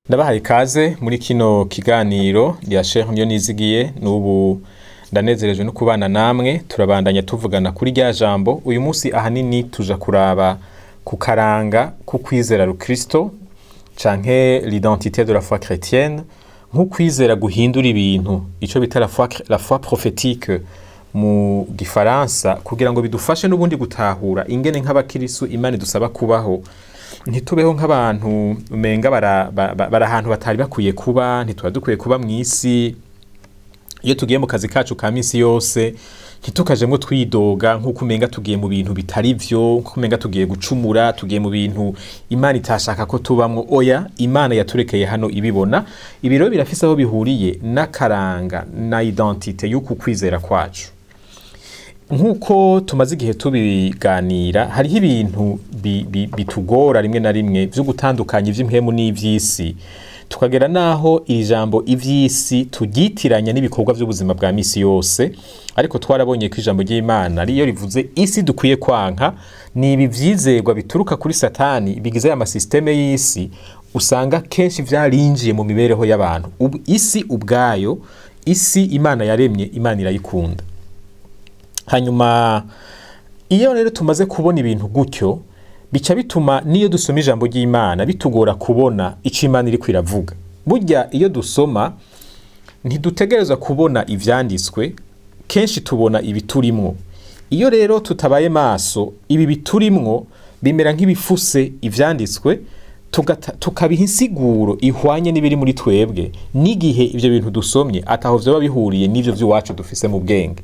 ndabahaye ikaze muri kino kiganiro ya Sheikh Nizigiye n'ubu ndanezerejwe no kubana namwe turabandanya tuvugana kuri rya jambo uyu munsi ahanini tuja kuraba ku karanga ku kwizera rukristo canke l'identité de la foi chrétienne nk'ukwizera guhindura ibintu ico bita la foi, la foi prophétique mu gifaransa kugira ngo bidufashe n'ubundi gutahura ingene nk'abakirisu imana idusaba kubaho ntitubeho nk'abantu umenga bari ahantu batari bakwiye kuba ntituba dukwiye kuba mu isi iyo tugiye mu kazi kacu ka minsi yose ntitukajemwo twidoga nk'uko umenga tugiye mu bintu bitari vyo nk'uko umenga tugiye gucumura tugiye mu bintu imana itashaka ko tubamwo oya imana yaturekeye hano ibibona ibi rero birafise aho bihuriye n'akaranga na identite y'uku kwizera kwacu nk'uko tumaze igihe tubiganira hariho ibintu bitugora rimwe na rimwe byo gutandukanya iby'impemu n'iby'isi tukagera n'aho iri jambo iby'isi tugyitiranya n'ibikorwa by'ubuzima bwa misi yose ariko twarabonye ko ijambo ry'imana ariyo rivuze isi dukwiye kwanka ni ibi byizerwa bituruka kuri satani bigize aya masisiteme y'isi usanga kenshi byarinjiye mu mibereho y'abantu isi ubwayo isi imana yaremye imana irayikunda hanyuma iyo rero tumaze kubona ibintu gutyo bica bituma n'iyo dusoma ijambo ry'imana bitugora kubona icyo imana iri kwiravuga burya iyo dusoma ntidutegereza kubona ibyanditswe kenshi tubona ibiturimwo iyo rero tutabaye maso ibi biturimwo bimera nk'ibifuse ibyanditswe tukabiha insiguro ihwanye n'ibiri muri twebwe n'igihe ibyo bintu dusomye ataho byaba bihuriye n'ibyo by'iwacu dufise mu bwenge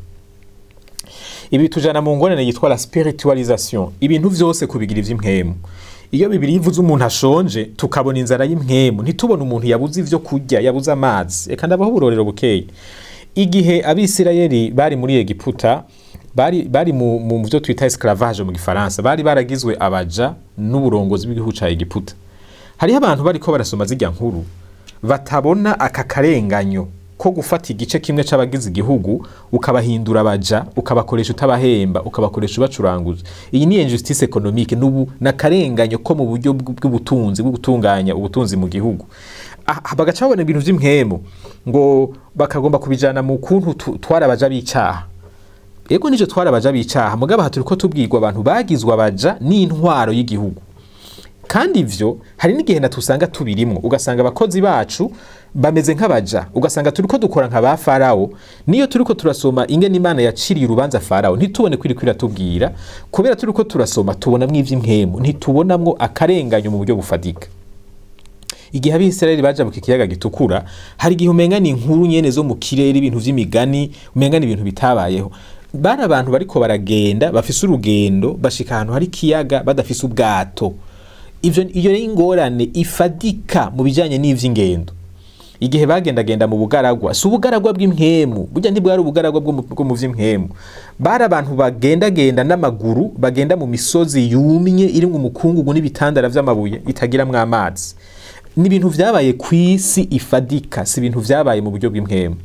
ibi tujana mu ngorane yitwa la spiritualisation ibintu vyose kubigira ivy'impwemu iyo bibiri ivuze umuntu ashonje tukabona inzara y'impwemu ntitubone umuntu yabuze ivyo kurya yabuze amazi reka ndabaho uburorero bukeye igihe abisirayeli bari muri egiputa bari, bari mu, mu vyo twita esclavage mu gifaransa bari baragizwe abaja n'uburongozi bw'igihugu ca egiputa hariho abantu bariko barasoma zirya nkuru batabona aka karenganyo ko gufata igice kimwe c'abagize igihugu ukabahindura abaja ukabakoresha utabahemba ukabakoresha ubacuranguje iyi ni injustice economique nubu nakarenganyo ko mu buryo bw'ubutunzi bwo gutunganya ubutunzi mu gihugu bagaca babona ibintu vy'impwemu ngo bakagomba kubijana mu kuntu twarabaja b'icaha ego nijo twarabaja b'icaha mugabo aha turiko tubwirwa abantu bagizwe abaja n'intwaro y'igihugu kandi ivyo hari n'igihe natusanga tubirimwo ugasanga abakozi bacu bameze nk'abaja ugasanga turiko dukora nka ba farawo niyo turiko turasoma ingene imana yaciriye urubanza farawo ntitubone kwiri kwiratubwira kubera turiko turasoma tubonamwo ivy'impwemu ntitubonamwo akarenganyo mu buryo bufadika igihe abisirayeli baja mu kiyaga gitukura hari igihe umenga ni inkuru nyene zo mu kirere ibintu vy'imigani umenga ni ibintu bitabayeho bari abantu bariko baragenda bafise urugendo bashika ahantu hari ikiyaga badafise ubwato ivyo iyo ni ingorane ifadika mu bijanye n'ivy'ingendo igihe bagendagenda mu bugaragwa si ubugaragwa bw'impwemu burya ntibwari ubugaragwa bwo mu vy'impwemu bari abantu bagendagenda n'amaguru bagenda mu misozi yumye irimwo umukungugu n'ibitandara vy'amabuye bitagiramwo amazi ni ibintu vyabaye ku isi ifadika si ibintu vyabaye mu buryo bw'impwemu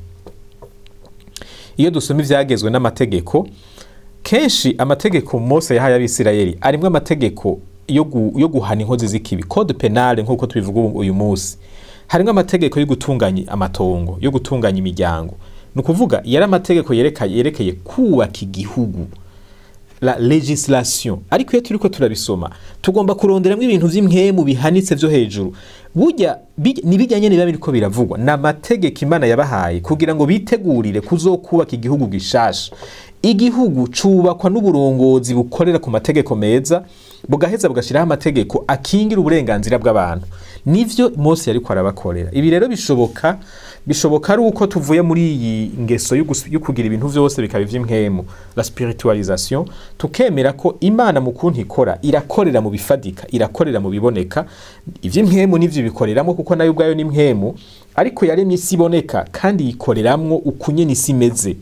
iyo dusoma ivyagezwe n'amategeko kenshi amategeko mose yahaye abisirayeli arimwo amategeko yo guhana inkozi z'ikibi code penale nk'uko tubivuga uyu munsi harimo amategeko yo gutunganya amatongo yo gutunganya imiryango ni ukuvuga yari amategeko yerekeye kubaka igihugu la legislation ariko iyo turiko turabisoma tugomba kuronderamwo ibintu vy'impwemu bihanitse vyo hejuru burya nibijyanye niba biriko biravugwa ni amategeko imana yabahaye kugira ngo bitegurire kuzokubaka igihugu gishasha igihugu cubakwa n'uburongozi bukorera ku mategeko meza bugaheza bugashyiraho amategeko akingira uburenganzira bw'abantu nivyo mose yariko arabakorera ibi rero bishoboka bishoboka ari uko tuvuye muri iyi ngeso yo kugira ibintu vyose bikaba ivy'impwemu la spiritualisation tukemera ko imana mu kuntu ikora irakorera mu bifadika irakorera mu biboneka ivy'impwemu nivyo bikoreramwo kuko nayo ubwayo ni impwemu ariko yaremye isi iboneka kandi yikoreramwo ukunyene isi imeze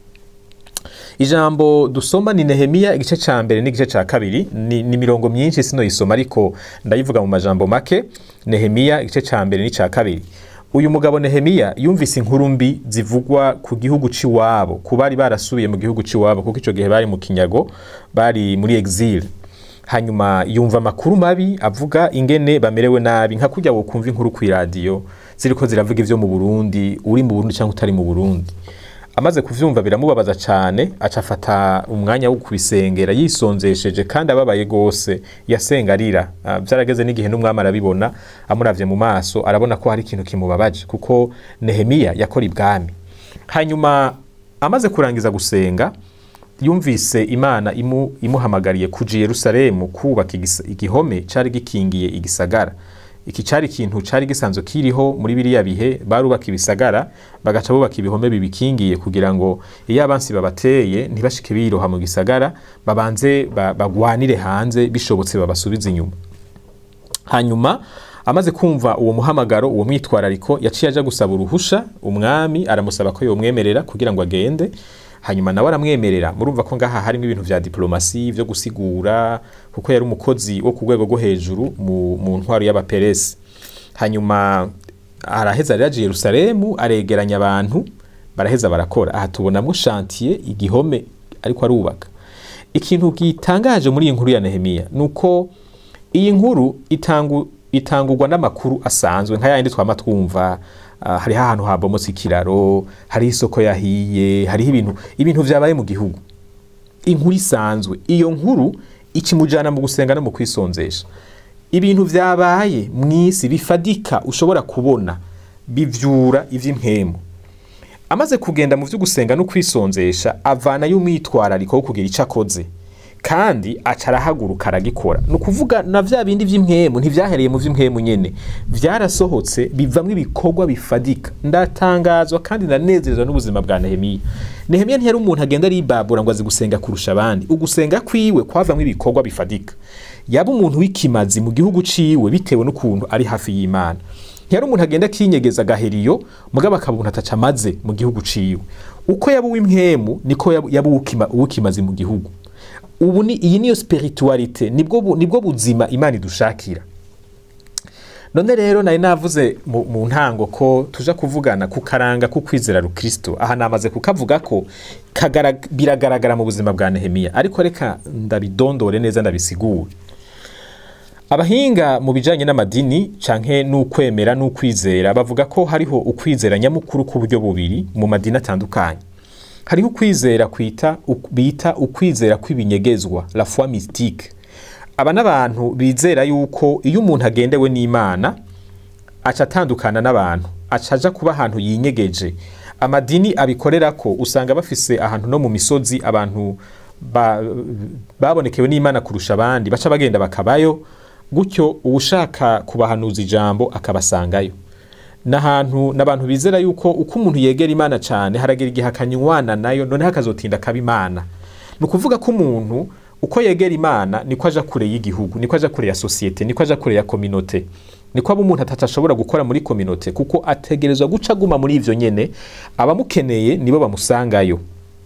ijambo dusoma ni nehemiya igice ca mbere n'igice ca kabiri ni, ni mirongo myinshi sino yisoma ariko ndayivuga mu majambo make nehemiya igice ca mbere n'ica kabiri uyu mugabo nehemiya yumvise inkuru mbi zivugwa ku gihugu c'iwabo ku bari barasubiye mu gihugu c'iwabo kuko ico gihe bari mu kinyago bari muri exile hanyuma yumva amakuru mabi avuga ingene bamerewe nabi nka kurya wokumva inkuru ku iradiyo ziriko ziravuga ivyo mu Burundi uri mu Burundi cyangwa utari mu Burundi amaze kuvyumva biramubabaza cyane aca afata umwanya wo kubisengera yisonzesheje kandi ababaye gose yasenga arira Ah, vyarageze n'igihe n'umwami arabibona amuravye mu maso arabona ko hari ikintu kimubabaje kuko Nehemiya yakora ibwami hanyuma amaze kurangiza gusenga yumvise imana imu, imuhamagariye kuja i yerusalemu kubaka igisa- igihome cari gikingiye igisagara iki cari ikintu cari gisanzwe kiriho muri biriya bihe barubaka ibisagara bagaca bubaka ibihome bibikingiye kugira ngo iyo abansi babateye ntibashike biroha mu gisagara babanze ba- bagwanire hanze bishobotse babasubize inyuma hanyuma amaze kumva uwo muhamagaro uwo mwitwarariko yaciye aja gusaba uruhusha umwami aramusaba ko yomwemerera kugira ngo agende hanyuma nawe aramwemerera murumva ko ngaha harimo ibintu vya diplomasi vyo gusigura kuko yari umukozi wo ku rwego rwo hejuru mu, mu ntwaro y'abaperesi hanyuma araheza rero aje i yerusalemu aregeranya abantu baraheza barakora aha tubonamo shantiye igihome ariko arubaka ikintu gitangaje muri iyi nkuru ya nehemiya ni uko iyi nkuru itangu, itangurwa n'amakuru asanzwe nka yandi twama twumva uh, hariho ahantu habomotse ikiraro hariho isoko yahiye hariho ibintu ibintu vyabaye mu gihugu inkuru isanzwe iyo nkuru ikimujana mu gusenga no mu kwisonzesha ibintu vyabaye mw'isi bifadika ushobora kubona bivyura ivy'impwemu amaze kugenda mu vyo gusenga no kwisonzesha avanayo umwitwarariko wo kugira ico akoze kandi aca arahaguruka aragikora ni ukuvuga na vya bindi vy'impwemu ntivyahereye mu vy'impwemu nyene vyarasohotse bivamwo ibikorwa bifadika ndatangazwa kandi ndanezerezwa n'ubuzima bwa nehemiya nehemiya ntiyari umuntu agenda aribabura ngo azi gusenga kurusha abandi ugusenga kwiwe kwavamwo ibikorwa bifadika yaba umuntu w'ikimazi mu gihugu ciwe bitewe n'ukuntu ari hafi y'imana ntiyari umuntu agenda akinyegeza agaheriyo mugabo akaba umuntu ataca amaze mu gihugu ciwe uko yaba uw'impwemu niko yaba yaba uw'ukima- uw'ikimazi mu gihugu ubu ni iyi niyo spiritualite nibwo bu- nibwo buzima imana idushakira none rero nari navuze mu, mu ntango ko tuja kuvugana ku karanga ku kwizera rukristo aha namaze kukavuga ko kagara- biragaragara mu buzima bwa nehemiya ariko reka ndabidondore neza ndabisigure abahinga mu bijanye n'amadini canke n'ukwemera n'ukwizera bavuga ko hariho ukwizera nyamukuru k'uburyo bubiri mu madini atandukanye hariho ukwizera kwita uk- bita ukwizera kw'ibinyegezwa la foi mystique aba n'abantu bizera yuko iyo umuntu agendewe n'imana aca atandukana n'abantu aca aja kuba ahantu yinyegeje amadini abikorera ko usanga bafise ahantu no mu misozi abantu ba- babonekewe n'imana kurusha abandi baca bagenda bakabayo gutyo uwushaka kubahanuza ijambo akabasangayo n'ahantu n'abantu bizera yuko uko umuntu yegera imana cyane haragera igihe akanywana nayo noneho akazotinda akaba imana ni ukuvuga ko umuntu uko yegera imana niko aja kure y'igihugu niko aja kure ya sosiyete niko aja kure ya kominote niko aba umuntu atashobora gukora muri kominote kuko ategerezwa guca aguma muri ivyo nyene abamukeneye nibo bamusangayo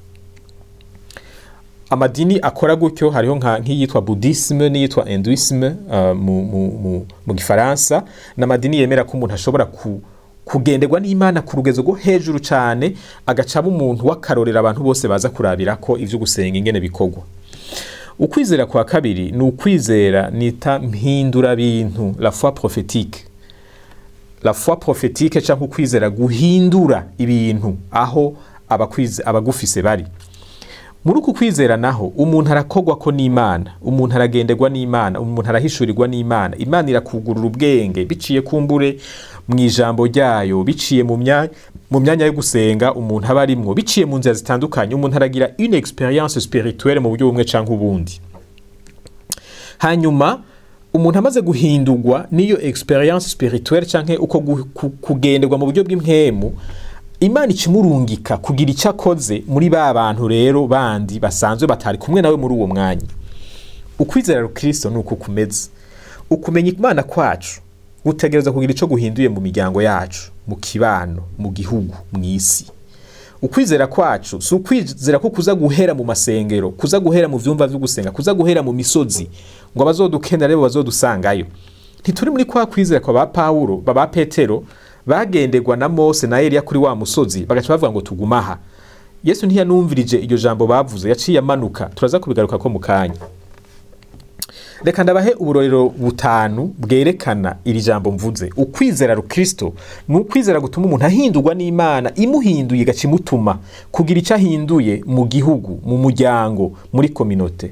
amadini akora gutyo hariho nka nk'iyitwa buddhisme n'iyitwa hinduisme uh, mu, mu, mu, mu gifaransa n'amadini yemera ko umuntu ashobora ku, kugenderwa n'imana ku rugezo rwo hejuru cyane agacaba umuntu w'akarorero abantu bose baza kurabira ko ivyo gusenga ingene bikorwa ukwizera kwa kabiri ni ukwizera nita mpindura bintu la foi prophétique la foi prophétique cyangwa ukwizera guhindura ibintu aho abakwize- abagufise bari muri uku kwizera naho umuntu arakogwa ko n'imana umuntu aragenderwa n'imana umuntu arahishurirwa n'imana imana irakugurura ubwenge biciye kumbure mu ijambo ryayo biciye mu mya- mu myanya yo gusenga umuntu aba arimwo biciye mu nzira zitandukanye umuntu aragira une experience spirituelle mu buryo bumwe canke ubundi hanyuma umuntu amaze guhindurwa n'iyo experience spirituelle canke uko gu- ku- kugenderwa mu buryo bw'impwemu imana ikimurungika kugira icyo akoze muri ba bantu rero bandi basanzwe batari kumwe nawe muri uwo mwanya ukwizera rukristo ni uku kumeze ukumenya imana kwacu gutegereza kugira icyo guhinduye mu miryango yacu mu kibano mu gihugu mu isi ukwizera kwacu si ukwizera ko kuza guhera mu masengero kuza guhera mu vyumba vyo gusenga kuza guhera mu misozi ngo abazodukenera rebo bazodusangayo ntituri muri kwa kwizera kwa ba pawulo baba petero bagenderwa na mose na eliya kuri wa musozi bagaca bavuga ngo tugumaha yesu ntiyanumvirije iryo jambo bavuze yaciye amanuka turaza kubigaruka ko mu kanya reka ndabahe uburorero butanu bwerekana iri jambo mvuze ukwizera rukristo ni ukwizera gutuma umuntu ahindurwa n'imana imuhinduye igaca imutuma kugira icyo ahinduye mu gihugu mu muryango muri kominote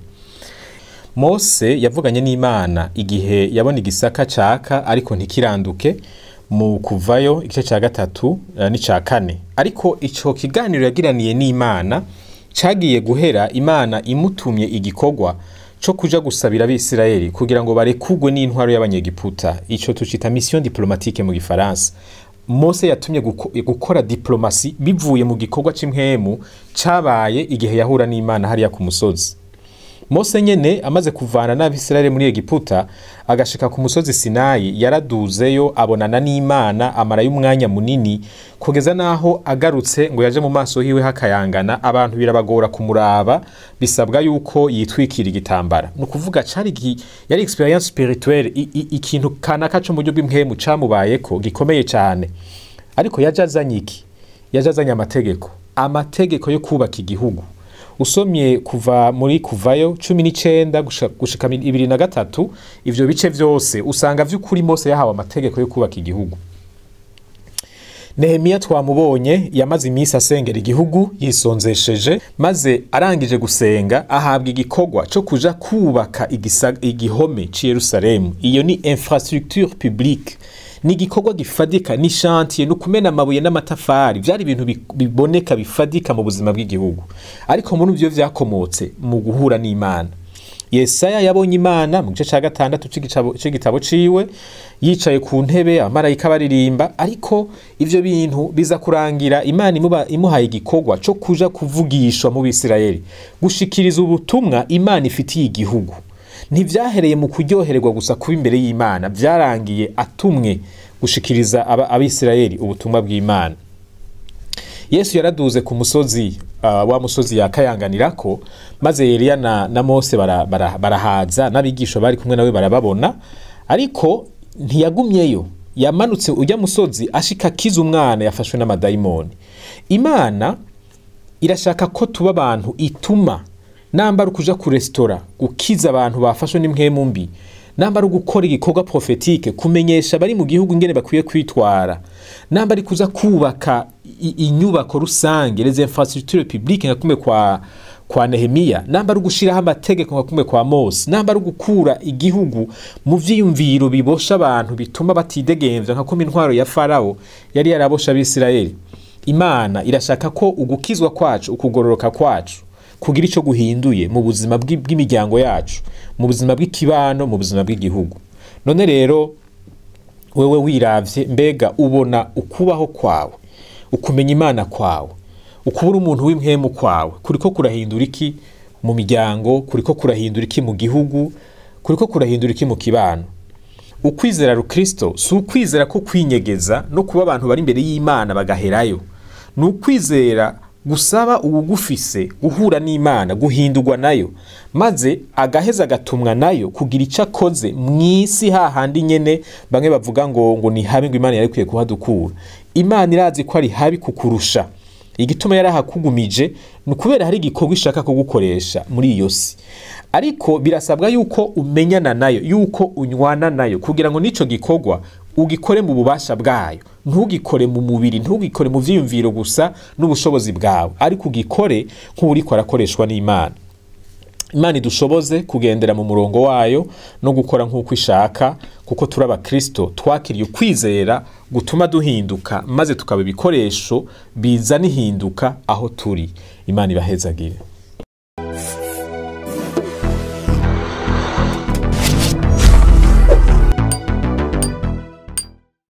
mose yavuganye n'imana igihe yabona igisaka caka ariko ntikiranduke mu kuvayo igice cya gatatu eh, n'icya kane ariko icyo kiganiro yagiraniye n'imana cyagiye guhera imana imutumye igikorwa cyo kuja gusabira abisirayeli kugira ngo barekugwe n'intwaro y'abanyegiputa icyo tucita mission diplomatique mu gifaransa mose yatumye guko- gukora diplomasi bivuye mu gikorwa c'imwemu cabaye igihe yahura n'imana hariya ku musozi mose nyene amaze kuvana n'abisirayeli muri egiputa agashika ku musozi sinayi yaraduzeyo abonana n'imana amarayo umwanya munini kugeza n'aho agarutse ngo yaje mu maso hiwe hakayangana abantu birabagora kumuraba bisabwa yuko yitwikira igitambara ni ukuvuga cari gi- yari experience spirituelle i- i- ikintu kanaka co mu buryo bw'impwemu camubayeko gikomeye cane ariko yaje azanye iki yaje azanye amategeko amategeko yo kubaka igihugu usomye kuva muri kuvayo cumi n'icenda gusha- gushika mi- ibiri na gatatu ivyo bice vyose usanga vy'ukuri mose yahawe amategeko yo kubaka igihugu nehemiya twamubonye yamaze iminsi asengera igihugu yisonzesheje maze arangije gusenga ahabwa igikorwa cyo kuja kubaka igisa- igihome ci yerusalemu iyo ni infrastructure publique ni igikorwa gifadika ni shantiye ni ukumena amabuye n'amatafari byari ibintu bi- biboneka bifadika mu buzima bw'igihugu ariko muri byo vyakomotse mu guhura n'imana yesaya yabonye imana mu gice cya gatandatu c'igitabo- c'igitabo ciwe yicaye ku ntebe abamarayika baririmba ariko ivyo bintu biza kurangira imana imuba- imuhaye igikorwa co kuja kuvugishwa mu bisirayeli gushikiriza ubutumwa imana ifitiye igihugu ntivyahereye mu kuryohererwa gusa kuba imbere y'imana vyarangiye atumwe gushikiriza aba- abisirayeli ubutumwa bw'imana yesu yaraduze ku musozi uh, wa musozi yakayanganirako maze eliya na, na mose bara- bara- barahaza n'abigisha bari kumwe nawe barababona ariko ntiyagumyeyo yamanutse ujya musozi ashika akiza umwana yafashwe n'amadayimoni imana irashaka ko tuba abantu ituma namba ari ukuja ku resitora gukiza abantu bafashwe n'impwemu mbi namba ari ugukora igikorwa profetike kumenyesha abari mu gihugu ingene bakwiye kwitwara namba ari kuza kubaka i- inyubako rusange les infrastructures publiques nka kumwe kwa kwa Nehemiya namba ari ugushiraho amategeko nka kumwe kwa Mose namba ari ugukura igihugu mu vyiyumviro bibosha abantu bituma batidegemvya nka kumwe intwaro ya Farao yari yarabosha abisirayeli imana irashaka ko ugukizwa kwacu ukugororoka kwacu kugira icyo guhinduye mu buzima bw'i- bw'imiryango yacu mu buzima bw'ikibano mu buzima bw'igihugu none rero wewe wiravye mbega ubona ukubaho kwawe ukumenya imana kwawe ukubura umuntu w'impwemu kwawe kuriko kurahindura iki mu miryango kuriko kurahindura iki mu gihugu kuriko kurahindura iki mu kibano ukwizera rukristo si ukwizera ko kwinyegeza no kuba abantu bari imbere y'imana bagaherayo ni ukwizera gusaba uwugufise guhura n'imana guhindurwa nayo maze agaheza agatumwa nayo kugira icyo akoze mu isi hahandi nyene bamwe bavuga ngo ngo ni habi ngo imana yari ikwiye kuhadukura imana irazi ko ari habi kukurusha igituma yarahakugumije ni ukubera hari igikorwa ishaka kugukoresha muri iyo si ariko birasabwa yuko umenyana nayo yuko unywana nayo kugira ngo n'icyo gikorwa ugikore mu bubasha bwayo ntugikore mu mubiri ntugikore mu vyiyumviro gusa n'ubushobozi bwawe ariko ugikore nk'uriko arakoreshwa n'imana imana idushoboze kugendera mu murongo wayo no gukora nk'uko ishaka kuko turi abakristo twakiriye ukwizera gutuma duhinduka maze tukaba ibikoresho bizana ihinduka aho turi imana ibahezagire